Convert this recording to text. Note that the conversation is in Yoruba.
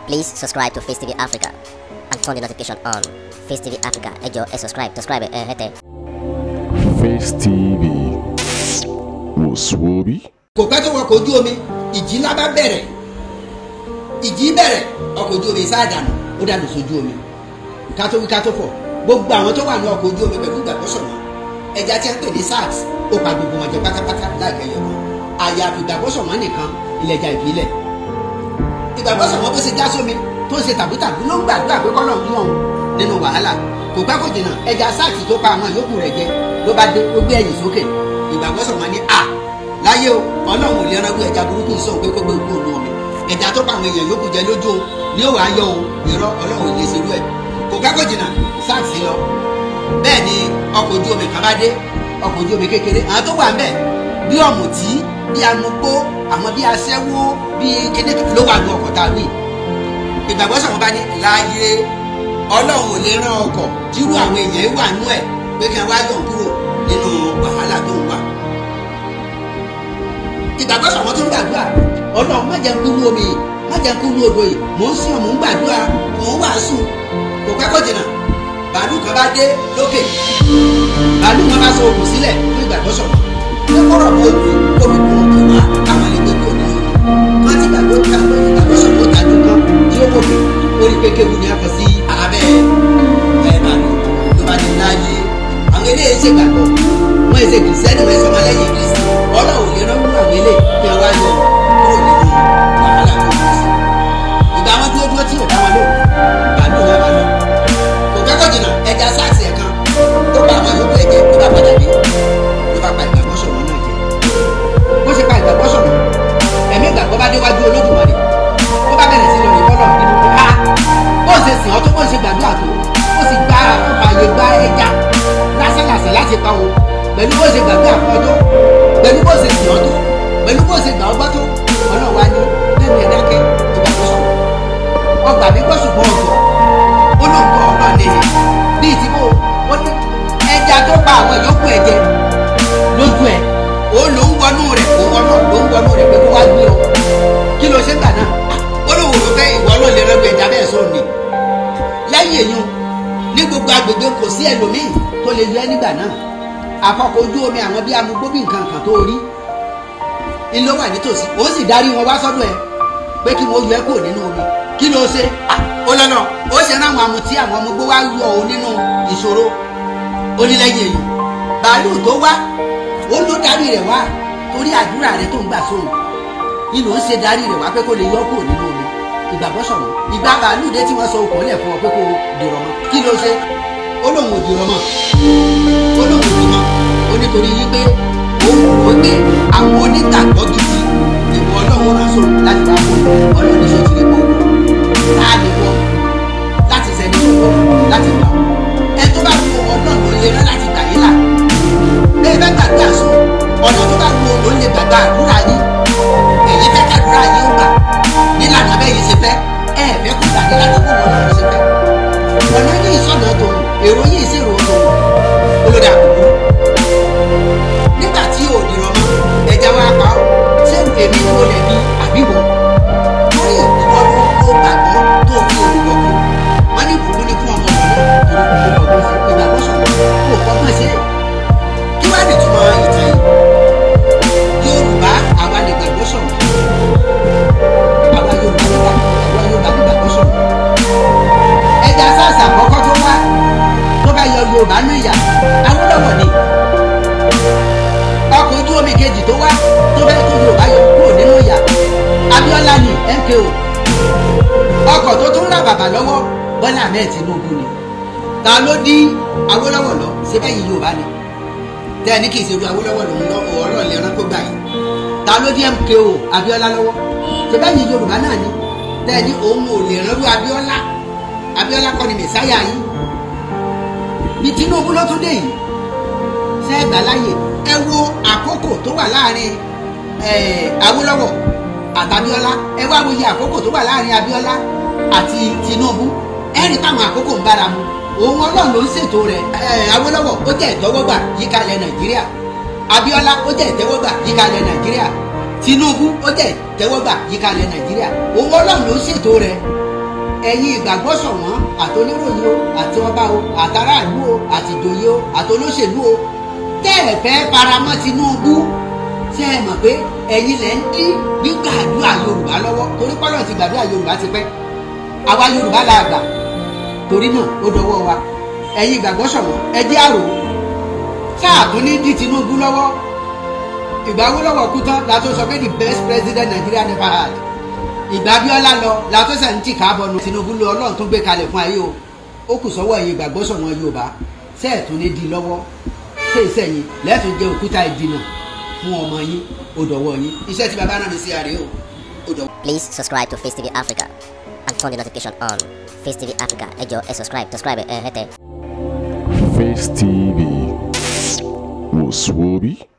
Please subscribe to Face TV Africa and turn the notification on. Face TV Africa, ẹ jọ̀ọ́ ẹ subscribe, subscribe ẹ hẹ́tẹ̀. Face TV wò sùwòbí. kò pẹ́ tó wọkọ̀ ojú omi ìjì ńlá bá bẹ̀rẹ̀ ìjì bẹ̀rẹ̀ ọkọ̀ ojú omi sáà dànù ó dànù sójú omi ká tó wí ká tó fọ̀ gbogbo àwọn tó wà ní ọkọ̀ ojú omi pẹ̀lú ìgbàgbọ́ sọ̀rọ̀ ẹja tí a ń pè ní sars ó pa gbogbo wọn jẹ pátápátá láìpẹ́ yọ̀ wọn àyàfi ìgbàgbọ́ sọ̀rọ̀ nìkan ilẹ̀jà ìbílẹ̀ ìgbàgbọ́ sọ̀rọ̀ bó ṣe já sómi tó ń ṣe tàbútàbú ló ń gbàdúrà pé kọ́lọ̀ ń mú òun nínú wàhálà kò pẹ́ kò jìnnà ẹja sars tó pa àwọn yòókù rẹ̀ jẹ ló bá dé ó gbé ẹ̀yìn sókè ìgbàgbọ́ sọ̀rọ̀ ní à láyé o ọlọ́run ò lè rán bí ẹja burúkú sọ pé kó gbé gbó òun omi ẹja tó pa àwọn èèyàn yòókù jẹ lójú o ní òwò ayọ̀ o irọ́ ọlọ́run ò lè ṣerú ẹ̀ kò pẹ́ kò jìnnà sars lọ bẹ́ẹ̀ ni ọkọ̀ ojú omi kan bá dé ọkọ̀ ojú omi kékeré àwọn tó wà ńbẹ̀ bí ọ̀mùtí bí amugbó àwọn bí aṣẹ́wó bí kéde ló wà ní ọkọ̀ tá a wí ìgbàgbọ́ sọ̀rọ̀ bá ní láàyè ọlọ́run ò lè rán ọkọ̀ tírú àwọn èèyàn wà nú ẹ̀ pé kí wọ́n wá yọ̀ kúrò nínú wàhálà tó ń wà ìgbàgbọ́ sọ̀rọ̀ tó ń gbàdúrà ọlọ́run má jẹ́ ń kú ní omi yìí má jẹ́ ń kú ní odò yìí mò ń sìn mò ń gbàdúrà mò ń wàásù kò pẹ́ kò jìnnà bàálù kan bá dé lókè bàálù kan bá sọ òkun sílẹ̀ fún ìgbàgbọ́ sọ̀rọ̀ pé kọ́rọ̀ mọ́ òkú omi kún òkè wá káwọn lè gbé kó ní òkú wọ́n ti gbàgbọ́ ìgbàgbọ́ ìgbàgbọ́ sọ̀rọ̀ ó tajú kan tí ó wòkè orí pé kéwu ni a kọ sí abẹ́ ẹ̀ bàálù ló bá ní láàyè àwọn eléyìí ṣe gbàgbọ́ wọ́n èsè kìrìsìtẹ́nì wọ́n èsè ọmọlẹ́yìn kristi ọlọ́run lè rán kúrò àwọn eléyìí kí wọ́n wá yọ kúrò nínú wàhálà tó ń bọ̀ sí ìgbà wọn dúró dúró tí ò dá wọn lò bàálù wọn bá lọ kò kẹ́kọ̀ọ́ jìnnà ẹja sáàsì ẹ̀ kan ó bá àwọn yòókù ẹ̀jẹ̀ ó bá padà dé ó bá pa ìgbàgbọ́ sọ̀rọ̀ náà jẹ bó ṣe pa ìgbàgbọ́ sọ̀rọ̀ ẹ̀mí ìgbàgbọ́ bá déwájú olódùmarè ó bá bẹ̀rẹ̀ sí lórí bọ́lọ̀ nínú pé a bó ṣe sìn ọ́ tó bó ṣe gbàdúrà tó ó sì gba àyè gba ẹja lásánlàsàn láti pa wọn pẹ̀lú bó ṣe gbàdúrà fún ọ tó pẹ̀lú bó ṣe sìn ọ́ tó pẹ̀lú bó ṣe gbà ọ́ gbọ́ tó ọlọ́run wá ní lẹ́nu ẹ̀ dákẹ́ ìgbàgbọ́ sọ̀rọ̀ ọgbà mi gbọ́ ṣùgbọ́n ọ̀tọ̀ ó lóun kọ́ ọ̀nà lè ní ìtìbò ó ní ẹja tó pa àwọn ìyókù ẹ̀jẹ̀ lójú ẹ̀ ó ló ń wọnú rẹ̀ ó wọnú ló ń wọnú rẹ̀ pé kó wá gbé ọ kí ló ṣe ń gbà náà ó lóun rò pé ìwọ ló lè rẹ́gbẹ̀ ẹja bẹ́ẹ̀ sóò ní lẹ́yìn èyí ní gbogbo agbègbè kò sí ẹlòmíì tó lè yọ ẹ́ nígbà náà àkọ́kọ́ ojú omi àwọn bíi amugbóbí nǹkan kan tó rí ilé wà nítòsí ó sì darí wọn wá sọ́dọ̀ ẹ̀ pé kí wọ́n yọ ẹ́ kúrò nínú omi kí ló ṣe ó lọ́nà ó ṣe ráwọn amutí àwọn ọmọ gbó wá yọ ọ nínú ìṣòro onílẹ̀yìn èyí bàálù tó wá ó ló darí rẹ̀ wá torí àdúrà rẹ̀ tó ń gbà sóhun nínú ó ṣe darí rẹ̀ wá pé kó lè yọ kúrò nínú omi ìgbàgbọ́ sọ̀rọ̀ ìgbà bàálù dé tí wọ́n sọ okùn lẹ̀ fún ọ pé kó dèrò mọ́ kí ló ṣe ó lóun ò dèrò mọ́ ó lóun ò dèrò mọ́ ó nítorí wípé òun rò pé àwọn onígbàgbọ́ gidi ìwọ ọlọ́run rán sóhun láti wá fún ọlọ́run ní sọ́tìrì pọ̀ láàánú wọn láti sẹni tó kọ láti gbà wọn ẹ tó bá wù ọlọ́run ló lè rán láti gbà yín là bẹ́ẹ̀ bá gbàgbà sùn ọ̀nà tó bá wù ló lè gbàgbà àdúrà yín èyí fẹ́ kàdúrà yín ó gbà nílànà bẹ́ẹ̀ yìí ṣe fẹ́ ẹ fẹ́ kó gbà nílànà kó wọn lọ́run ṣe fẹ́ ọ̀nà yìí sọ̀nà tòun èrò yìí sì rò tòun olódà kúkú nígbà tí òdì rọmọ ẹja wa pa ọ ṣé èmi ni mo lè ní àbíwọ lórí ìwọ ló ló gbàgbọ́ tó fi olùkọ́ kú wọ́n ní ìbùkún ní fún ọmọ ọ̀dọ́ torí kò kọ́ sí ìgbàgbọ́ sọ̀rọ̀ kò kọ́ mọ̀ sí kí wàá lè túmọ̀ ìtàn yìí yorùbá àwa lè gbàgbọ́ sọ̀rọ̀ àwa yorùbá lè gbàgbọ́ àwa yorùbá lè gbàgbọ́ sọ̀rọ̀ ẹja sàṣà àkọ́kọ́ tó wá tó bá yọ yorùbá ní ìyá Awólọ́wọ̀ ni ọkọ̀ ojú omi kejì tó wá tó bẹ́ẹ̀ tó yorùbá yọ kúrò nínú ìyá Abíọ́lá ni MKO ọkọ̀ tó tún rà bàbà lọ́wọ́ Bọ́lá Ahmed Tinubu ni ta ló dí Awólọ́wọ̀ lọ síbẹ̀ yìí yorùbá ni tẹ́ ẹ ní kì í ṣe ojú Awólọ́wọ̀ lòun lọ ọ̀rọ̀ lẹ́ran kó gbà yìí ta ló dí MKO Abíọ́lá lọ́wọ́ síbẹ̀ yìí yorùbá náà ni tẹ́ ẹ ní òun ò lè rán lu Abíọ́lá Abíọ́lá kọ́ ni mẹ̀sáyà yìí ní Tinubu ló tún dé yìí ṣe é gbà láàyè ẹ wo àkókò tó wà láàrin Awólọ́wọ̀ àtàbíọ́lá ẹ wá wo iye àkókò tó wà láàrin Abíọ́lá àti Tinubu ẹ rí táwọn àkókò ń bára mu òun Ọlọ́run ló ń ṣètò rẹ̀ Awólọ́wọ̀ ó jẹ́ ìtọ́wọ́gbà yíkalẹ̀ Nàìjíríà Abíọ́lá ó jẹ́ ìtẹ́wọ́gbà yíkalẹ̀ Nàìjíríà Tinubu ó jẹ́ ìtẹ́wọ́gbà yíkalẹ̀ Nàìjíríà òun Ọlọ́run ló ń ṣètò rẹ̀ ẹ̀yin ìgbàgbọ́ ṣọ̀wọ́n àtoléròyìn o àti ọba o àtàràlú o àtìjòyè o àtolóṣèlú o tẹ́ ẹ̀ fẹ́ faramọ́ Tinubu ṣé ẹ mọ̀ pé ẹ̀yin lẹ́ ń dí gbígbàdúrà Yorùbá lọ́wọ́ torí pọ́lọ́ ti gbàdúrà Yorùbá ti pẹ́ àwa Yorùbá la gbà torí náà ó dọwọ́ wa ẹ̀yin ìgbàgbọ́ ṣọ̀wọ́n ẹ jẹ́ àrò sáà tún ní dí Tinubu lọ́wọ́ ìgbà wo lọ́wọ́ kú tán la tó sọ pé the best president Nigeria never had ìgbà Abíọ́lá lọ la tó sẹ̀ ń tì káàbọ̀ nu Tinubu lọ Ọlọ́run tó gbé kalẹ̀ fún ayé o ó kù sọ́wọ́ ẹ̀yin ìgbàgbọ́ ṣọ̀wọ́n Yorùbá sẹ́ẹ̀ tún ní di lọ́wọ́ ṣé ìsẹ̀yìn lẹ́ẹ̀tún jẹ́ òkúta ìdìnà fún ọmọ yín ó dọ̀wọ́ yín iṣẹ́ tí bàbá náà mi sí àárẹ̀ o ó dọ̀wọ́. Please subscribe to Face TV Africa and turn the notification on. Face TV Africa, ẹ jọ̀ọ́ ẹ subscribe, subscribe ẹ hẹ́tẹ̀. Face TV was Swoby.